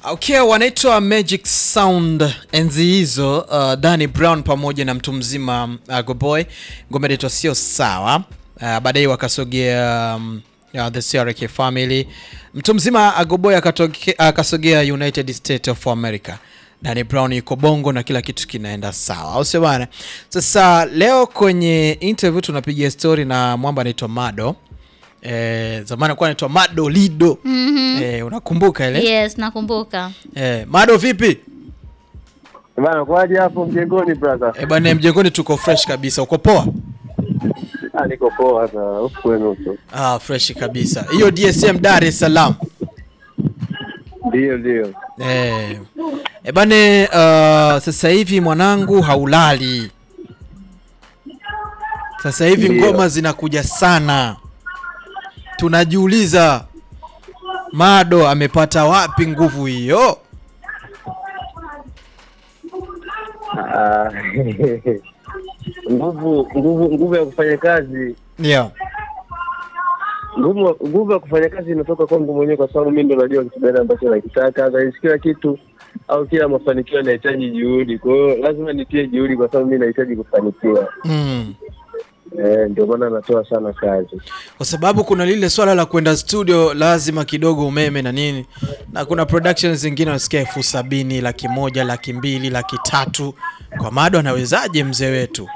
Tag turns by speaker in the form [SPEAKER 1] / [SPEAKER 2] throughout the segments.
[SPEAKER 1] Okay, wanaitwa Magic Sound enzi hizo, uh, Danny Brown pamoja na mtu mzima uh, Goboy, ngoma inaitwa sio sawa. Uh, baadaye wakasogea um, uh, the CRK family, mtu mzima Agoboy akasogea United States of America. Danny Brown yuko Bongo na kila kitu kinaenda sawa, au sio bana? Sasa leo kwenye interview tunapiga story na mwamba anaitwa Mado. Eh, zamani alikuwa anaitwa Mado Lido.
[SPEAKER 2] Mhm.
[SPEAKER 1] Eh, unakumbuka ile?
[SPEAKER 2] Yes, nakumbuka.
[SPEAKER 1] Eh, Mado vipi?
[SPEAKER 3] Bana, kwaje hapo mjengoni brother?
[SPEAKER 1] Eh, bwana mjengoni tuko fresh kabisa. Uko poa?
[SPEAKER 3] Ah, niko poa sana. Huku kwenu tu.
[SPEAKER 1] Ah, fresh kabisa. Hiyo DSM Dar es Salaam.
[SPEAKER 3] Ndio, ndio.
[SPEAKER 1] Eh. Eh, bane uh, sasa hivi mwanangu haulali. Sasa hivi
[SPEAKER 3] Ndio.
[SPEAKER 1] ngoma zinakuja sana. Tunajiuliza Mado amepata wapi nguvu hiyo?
[SPEAKER 3] Ah, nguvu nguvu nguvu ya kufanya kazi
[SPEAKER 1] Ndio.
[SPEAKER 3] nguvu nguvu ya kufanya kazi inatoka kwangu mwenyewe, kwa sababu mimi ndo najua kitu gani ambacho nakitaka. Guys, kila kitu au kila mafanikio yanahitaji juhudi, kwa hiyo lazima nitie juhudi, kwa sababu mimi nahitaji kufanikiwa.
[SPEAKER 1] Mm.
[SPEAKER 3] Eh, ndio maana natoa sana kazi.
[SPEAKER 1] kwa sababu kuna lile swala la kwenda studio lazima kidogo umeme na nini, na kuna productions zingine unasikia elfu sabini laki moja laki mbili laki tatu Kwa Mado anawezaje mzee wetu?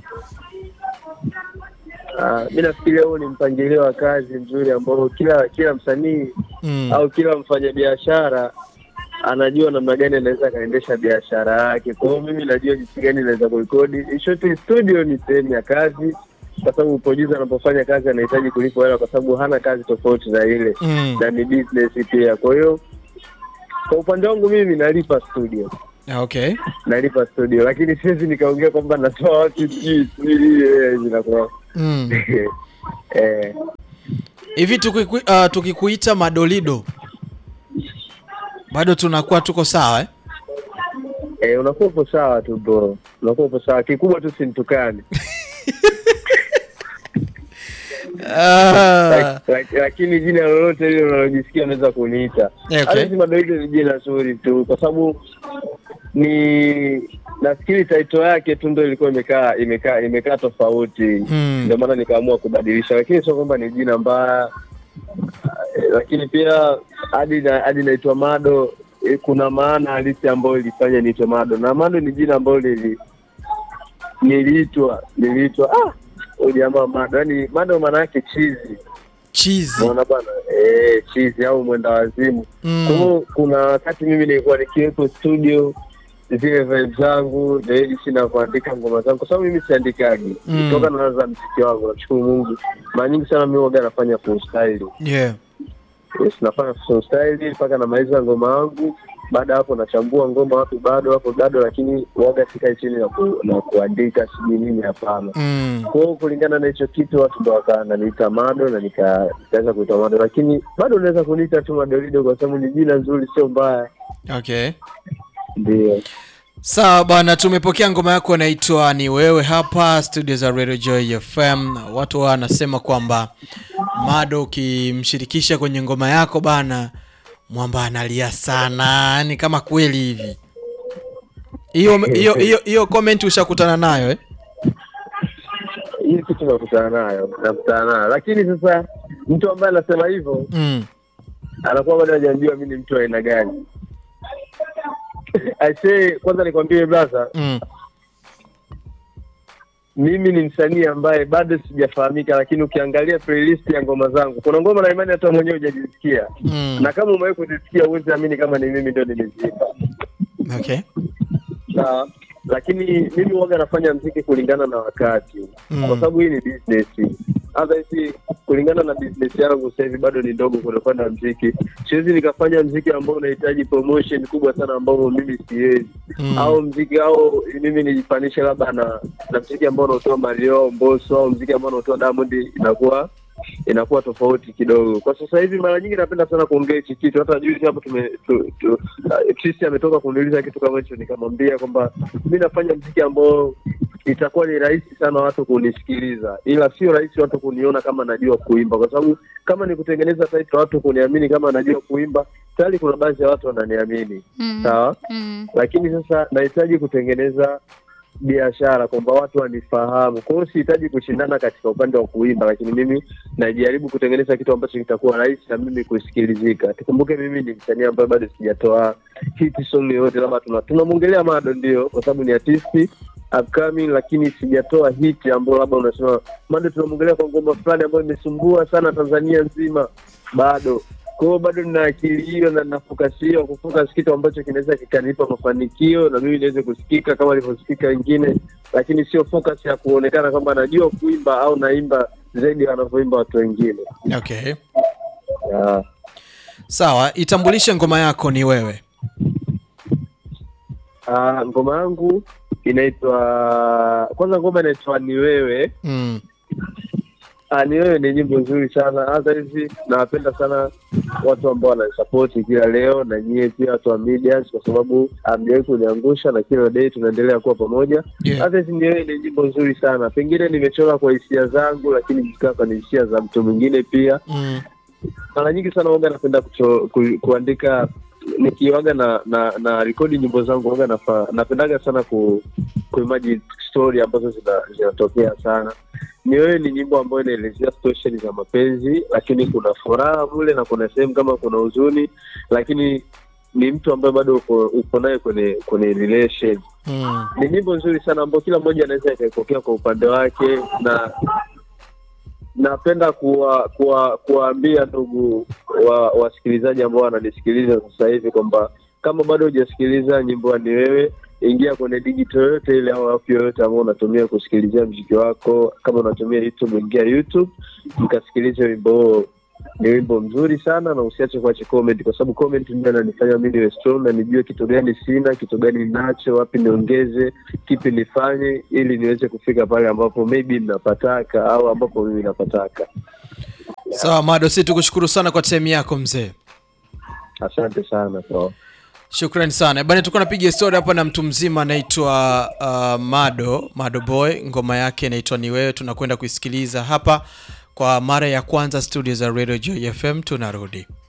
[SPEAKER 3] Ah, mi nafikiria huo ni mpangilio wa kazi mzuri ambao kila kila msanii
[SPEAKER 1] Mm.
[SPEAKER 3] au kila mfanyabiashara anajua namna gani anaweza akaendesha biashara yake. Kwa hiyo mimi najua jinsi gani naweza kurekodi. Shoti studio ni sehemu ya kazi, kwa sababu producer anapofanya kazi anahitaji kulipwa hela, kwa sababu hana kazi tofauti na ile
[SPEAKER 1] Mm.
[SPEAKER 3] na ni business pia. Kwa hiyo kwa upande wangu mimi nalipa studio,
[SPEAKER 1] Okay.
[SPEAKER 3] nalipa studio, lakini siwezi nikaongea kwamba natoa watu sijui sijui, eh, inakuwa
[SPEAKER 1] Mm.
[SPEAKER 3] eh,
[SPEAKER 1] Hivi tukiku, uh, tukikuita Madolido bado tunakuwa tuko sawa eh?
[SPEAKER 3] eh, unakuwa upo sawa tu bro, unakuwa upo sawa. Kikubwa tu simtukani
[SPEAKER 1] Ah,
[SPEAKER 3] Lak- lak- lakini jina lolote lile unalojisikia unaweza kuniita.
[SPEAKER 1] Okay.
[SPEAKER 3] Hata si Madoido ni jina zuri tu, kwa sababu ni nafikiri taito yake tu ndo ilikuwa imekaa imekaa imekaa tofauti,
[SPEAKER 1] Mm.
[SPEAKER 3] ndio maana nikaamua kubadilisha, lakini sio kwamba ni jina mbaya. Eh, Lakini pia hadi na hadi naitwa Mado eh, kuna maana halisi ambayo ilifanya niitwe Mado, na Mado ni jina ambalo lili niliitwa niliitwa ah, huyu jamaa Mado, yaani Mado maana yake chizi
[SPEAKER 1] chizi.
[SPEAKER 3] Unaona bwana, eh, chizi au mwenda wazimu.
[SPEAKER 1] Mm.
[SPEAKER 3] Kwa hiyo kuna wakati mimi nilikuwa nikiwepo studio zile vibe zangu zaidi sina kuandika ngoma zangu, kwa sababu mimi siandikagi
[SPEAKER 1] Mm.
[SPEAKER 3] toka naanza mziki wangu. Namshukuru Mungu, mara nyingi sana mimi waga nafanya freestyle.
[SPEAKER 1] Yeah.
[SPEAKER 3] Yes, nafanya freestyle mpaka namaliza ngoma yangu. Baada ya hapo nachambua ngoma, wapi bado hapo bado, lakini waga sikai chini na, ku, na kuandika sijui nini, hapana.
[SPEAKER 1] Mm.
[SPEAKER 3] Kwa hiyo kulingana na hicho kitu watu ndo wakananiita Mado na nika- nikaweza kuitwa Mado, lakini bado unaweza kuniita tu Madolido kwa sababu ni jina nzuri, sio mbaya.
[SPEAKER 1] Okay.
[SPEAKER 3] Ndio.
[SPEAKER 1] Sawa bwana, tumepokea ngoma yako inaitwa ni wewe hapa studio za Radio Joy FM. Watu wanasema kwamba Mado ukimshirikisha kwenye ngoma yako bana, mwamba analia sana, ni kama kweli hivi. Hiyo hiyo hiyo hiyo comment ushakutana nayo eh?
[SPEAKER 3] Hii kitu nakutana nayo, nakutana nayo, lakini sasa mtu ambaye anasema hivyo
[SPEAKER 1] Mm.
[SPEAKER 3] anakuwa bado hajajua mimi ni mtu wa aina gani. I say, kwanza nikwambie brother,
[SPEAKER 1] Mm.
[SPEAKER 3] mimi ni msanii ambaye bado sijafahamika, lakini ukiangalia playlist ya ngoma zangu kuna ngoma na imani hata mwenyewe hujajisikia
[SPEAKER 1] Mm.
[SPEAKER 3] na kama umewahi kuzisikia huwezi amini kama ni mimi ndio nimeziimba.
[SPEAKER 1] Okay.
[SPEAKER 3] Sawa, lakini mimi waga nafanya mziki kulingana na wakati
[SPEAKER 1] Mm.
[SPEAKER 3] kwa sababu hii ni business. Hata hivi kulingana na business yangu sasa hivi bado ni ndogo kwenye upande wa mziki, siwezi nikafanya mziki ambao unahitaji promotion kubwa sana ambao mimi siwezi
[SPEAKER 1] Mm.
[SPEAKER 3] au mziki au mimi nijifanishe labda na na mziki ambao unaotoa Mario Mbosso au mziki ambao unaotoa Diamond, inakuwa inakuwa tofauti kidogo. Kwa sasa hivi mara nyingi napenda sana kuongea hichi kitu. Hata juzi hapo tume tu, tu, uh, Trisi ametoka kuniuliza kitu kama hicho, nikamwambia kwamba mi nafanya mziki ambao itakuwa ni rahisi sana watu kunisikiliza, ila sio rahisi watu kuniona kama najua kuimba, kwa sababu kama ni kutengeneza title watu kuniamini kama najua kuimba, tayari kuna baadhi ya watu wananiamini
[SPEAKER 2] Mm.
[SPEAKER 3] sawa
[SPEAKER 2] Mm.
[SPEAKER 3] lakini sasa nahitaji kutengeneza biashara kwamba watu wanifahamu. Kwa hiyo sihitaji kushindana katika upande wa kuimba, lakini mimi najaribu kutengeneza kitu ambacho kitakuwa rahisi na mimi kusikilizika. Tukumbuke mimi ni msanii ambaye bado sijatoa hit song yoyote, labda tuna tunamwongelea Mado ndio, kwa sababu ni artisti upcoming, lakini sijatoa hit ambayo labda unasema Mado tunamwongelea kwa ngoma fulani ambayo imesumbua sana Tanzania nzima, bado kwa hiyo bado nina akili hiyo na nina focus hiyo kufocus kitu ambacho kinaweza kikanipa mafanikio na mimi niweze kusikika kama alivyosikika wengine, lakini sio focus ya kuonekana kwamba najua kuimba au naimba zaidi wanavyoimba watu wengine.
[SPEAKER 1] Okay.
[SPEAKER 3] Yeah.
[SPEAKER 1] Sawa, itambulishe ngoma yako ni wewe.
[SPEAKER 3] Ah, ngoma yangu inaitwa kwanza, ngoma inaitwa ni wewe.
[SPEAKER 1] Mm.
[SPEAKER 3] Ah, ni wewe ni nyimbo nzuri sana. Hata hizi nawapenda sana watu ambao wananisapoti kila leo, na nyie pia watu wa medias, kwa sababu hamjawahi kuniangusha na kila day tunaendelea kuwa pamoja.
[SPEAKER 1] Yeah.
[SPEAKER 3] Hata hizi ni wewe ni nyimbo nzuri sana. Pengine nimechora kwa hisia zangu, lakini zikawa ni hisia za mtu mwingine pia.
[SPEAKER 1] Mm.
[SPEAKER 3] Mara nyingi sana waga napenda kucho, ku, kuandika nikiwaga na na, na rekodi nyimbo zangu waga nafa, napendaga sana ku kuimagine story ambazo zina- zinatokea sana. Ni wewe ni nyimbo ambayo inaelezea situation za mapenzi, lakini kuna furaha mule na kuna sehemu kama kuna huzuni, lakini ni mtu ambaye bado uko, uko naye kwenye kwenye relation
[SPEAKER 1] Mm.
[SPEAKER 3] ni nyimbo nzuri sana ambayo kila mmoja anaweza akaipokea kwa upande wake, na napenda kuwa, kuwa, kuwaambia ndugu wa wasikilizaji ambao wananisikiliza sasa hivi kwamba kama bado hujasikiliza nyimbo ya ni wewe, ingia kwenye digital yoyote ile au app yoyote ambao unatumia kusikilizia mziki wako. Kama unatumia YouTube, ingia YouTube mkasikilize wimbo huo. Ni wimbo mzuri sana, na usiache kuacha comment, kwa sababu comment ndio inanifanya mimi niwe strong na nijue kitu gani sina, kitu gani ninacho, wapi niongeze, kipi nifanye, ili niweze kufika pale ambapo maybe napataka au ambapo mimi napataka.
[SPEAKER 1] Sawa Mado, si tukushukuru sana kwa time yako mzee.
[SPEAKER 3] Asante sana so.
[SPEAKER 1] Shukrani sana bana, tulikuwa napiga story hapa na mtu mzima anaitwa uh, Mado Mado Boy, ngoma yake inaitwa ni wewe. Tunakwenda kuisikiliza hapa kwa mara ya kwanza studio za Radio Joy FM. Tunarudi.